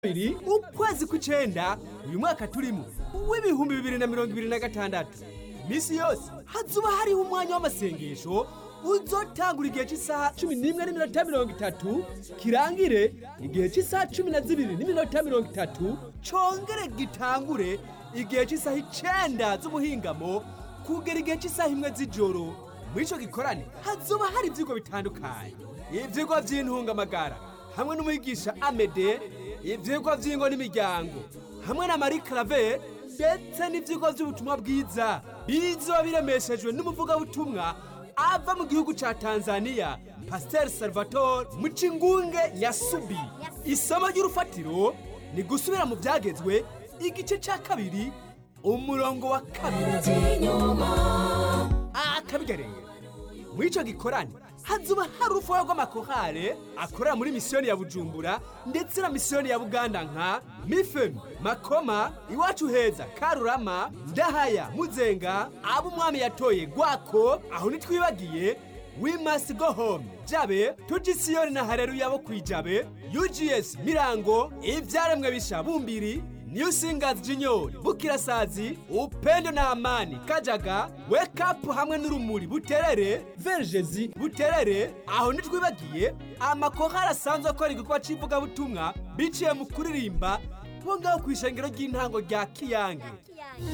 kabiri ukwezi kw'icenda uyu mwaka turimo w'ibihumbi bibiri na mirongo ibiri na gatandatu iminsi yose hazuba hariho umwanya w'amasengesho uzotangura igihe cy'isaha cumi n'imwe n'iminota mirongo itatu kirangire igihe cy'isaha cumi na zibiri n'iminota mirongo itatu congere gitangure igihe cy'isaha icenda z'ubuhingamo kugera igihe cy'isaha imwe z'ijoro muri ico gikorane hazoba hari ivyigwa bitandukanye ivyigwa vy'intungamagara hamwe n'umwigisha amede ivyigwa vy'ingo n'imiryango hamwe na marie clave ndetse n'ivyigwa vy'ubutumwa bwiza bizoba biremeshejwe n'umuvugabutumwa ava mu gihugu ca tanzania pasiteri salvatore mucingunge yasubi isomo ry'urufatiro ni gusubira mu vyagezwe igice ca kabiri umurongo wa kabiri akabigareye muri ico gikorane hazuba hari urufuha rw'amakorale akorera muri misiyoni ya bujumbura ndetse na misiyoni ya buganda nka mifemi makoma iwacu heza karurama ndahaya muzenga abo umwami yatoye gwako aho ntitwibagiye we must go home jabe tujisiyoni na hareruya bo kwijabe ugs mirango ivyaremwe bisha bumbiri New Singers Junior, Bukirasazi, Upendo na Amani, Kajaga, Wake Up hamwe n'urumuri Buterere, Vergezi Buterere, aho ntitwibagiye amakorali asanzwe akora igikorwa c'ivugabutumwa biciye mu kuririmba bo ngaho kw'ishengero ry'intango rya Kiyange.